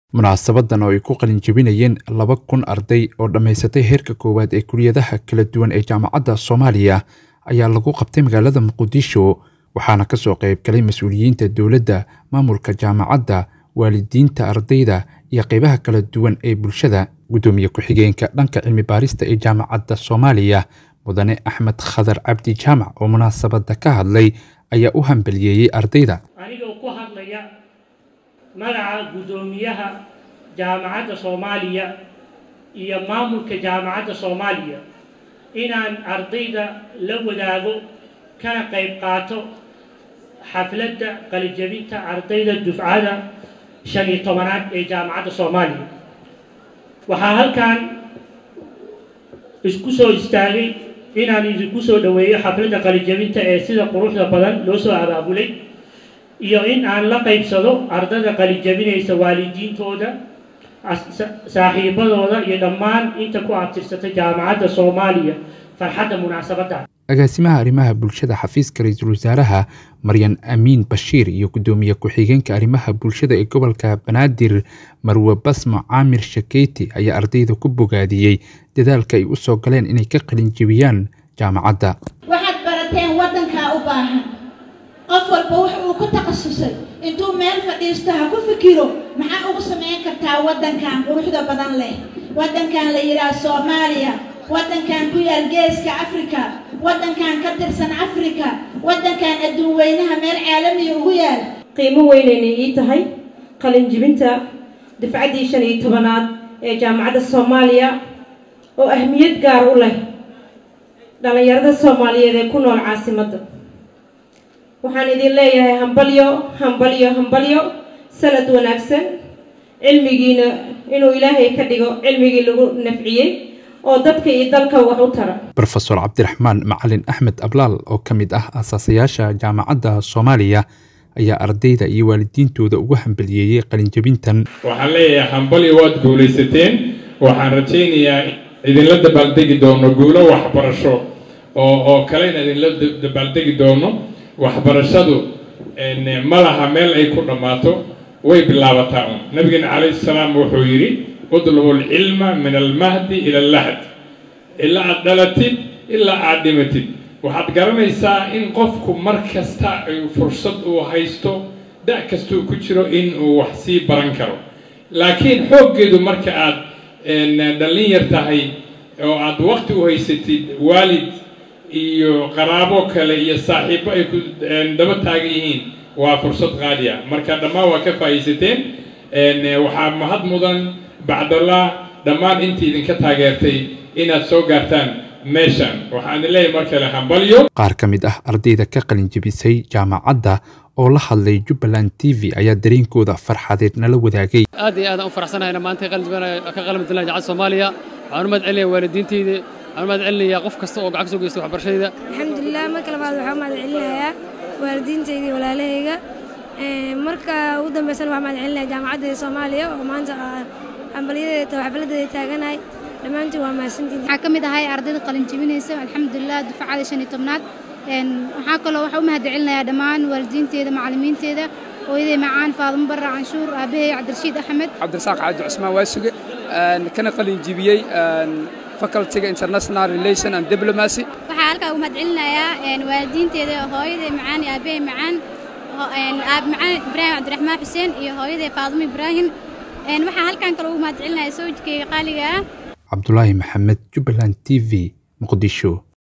munaasabadan oo ay ku qalin jebinayeen laba kun arday oo dhammaysatay heerka koowaad ee kuliyadaha kala duwan ee jaamacadda soomaaliya ayaa lagu qabtay magaalada muqdisho waxaana kasoo qayb galay mas-uuliyiinta dowladda maamulka jaamacadda waalidiinta ardayda iyo qeybaha kala duwan ee bulshada guddoomiye ku-xigeenka dhanka cilmi baarista ee jaamacadda soomaaliya mudane axmed khadar cabdi jaamac oo munaasabadda ka hadlay ayaa u hambaliyeeyey ardayda anigoo ku hadlaya magaca guddoomiyaha jaamacadda soomaaliya iyo maamulka jaamacadda soomaaliya inaan ardayda la wadaago kana qayb qaato xafladda qalijabinta ardayda dufcada shan iyo tobanaad ee jaamacadda soomaaliya waxaa halkan isku soo istaagay inaan idinku soo dhoweeyo xafladda qalijabinta ee sida quruxda badan loo soo abaabulay iyo in aan la qaybsado ardada qalijabinaysa waalidiintooda saaxiibadooda iyo dhammaan inta ku abtirsata jaamacadda soomaaliya farxadda munaasabadda agaasimaha arrimaha bulshada xafiiska ra-iisul wasaaraha maryan amiin bashiir iyo guddoomiye ku-xigeenka arrimaha bulshada ee gobolka banaadir marwe basmo caamir shakeyti ayaa ardayda ku bogaadiyey dadaalka ay u soo galeen inay ka qalin jebiyaan jaamacadda waxaad barateen waddankaa u baahan qof walba wax uu ku takhasusay intuu meel fadhiisto ha ku fikiro maxaa ugu samayn kartaa waddankan quruxda badan leh waddankan la yidhaah soomaaliya waddankan ku yaal geeska afrika waddankan ka tirsan afrika waddankan adduun weynaha meel caalamiya ugu yaal qiimo weynaynay ii tahay qalinjibinta dafcaddii shan iyo tobanaad ee jaamacadda soomaaliya oo ahmiyad gaar u leh dhallinyarada soomaaliyeed ee ku nool caasimadda waxaan idin leeyahay hambalyo hambalyo hambalyo sanad wanaagsan cilmigiina inuu ilaahay ka dhigo cilmigii lagu nafciyey oo dadka iyo dalka wax u tara rofeor cabdiraxmaan macalin axmed ablaal oo ka mid ah aasaasayaasha jaamacadda soomaaliya ayaa ardayda iyo waalidiintooda ugu hambaliyeeyey qalinjebintan waxaan leeyahay hambalyo waad guulaysateen waxaan rajaynayaa idinla dabaaldegi doono guulo waxbarasho oo oo kalena idinla dabaaldegi doono waxbarashadu ma laha meel ay ku dhammaato way bilaabataa un nabigeena calayhi salaam wuxuu yidhi udlubu alcilma min almahdi ila allahd ilaa aad dhalatid ilaa aad dhimatid waxaad garanaysaa in qofku mar kasta fursad uu haysto da' kastuu ku jiro in uu wax sii baran karo laakiin xooggeedu marka aad dhallin yar tahay oo aad waqti u haysatid waalid iyo qaraabo kale iyo saaxiibo ay ku daba taagan yihiin waa fursad qaaliya marka dhammaan waa ka faa'iidsateen waxaa mahad mudan bacdallah dhammaan intii idinka taageertay inaad soo gaartaan meeshan waxaan leeyahay mar kale hambalyo qaar ka mid ah ardayda ka qalinjebisay jaamacadda oo la hadlay jubbaland t v ayaa dareenkooda farxadeed nala wadaagay aad iyo aadaan u faraxsanahayna maanta ka qalimidallah jaacad soomaaliya waxaan u mahad celinaya waalidiintayda waxaan u mahad celinayaa qof kasta oo gacan ka soo geystay waxbarashadayda alxamdulilah marka labaad waxaan u mahad celinayaa waalidiintayda iyo walaalahayga marka ugu dambaysana waxaan mahad celinaya jaamacadda soomaaliya oo maanta hambalyadeeda xafladeeda taaganahay dhammaantiin waa mahadsantiin waxaa ka mid ahay ardayda qalin jebinaysa alxamdulilah dufacada shan iyo tobnaad waxaa kaloo waxaa u mahad celinayaa dhammaan waalidiinteeda macallimiinteeda hooyaday macaan faadimo barra canshuur aabbahay cabdirashiid axmed cabdirasaaq cabdi cusmaan waasuge kana qalin jebiyey facultyga international relation and diplomacy waxaa halkaa ugu mahad celinayaa waalidiinteeda hooyaday macaan iyo aabbahay macaan aab macaan ibraahim cabdiraxmaan xuseen iyo hooyaday faadimo ibraahim waxaa halkan kaloo ugu mahad celinaya sawjkayga qaaliga ah cabdulaahi maxamed jubbaland t v muqdisho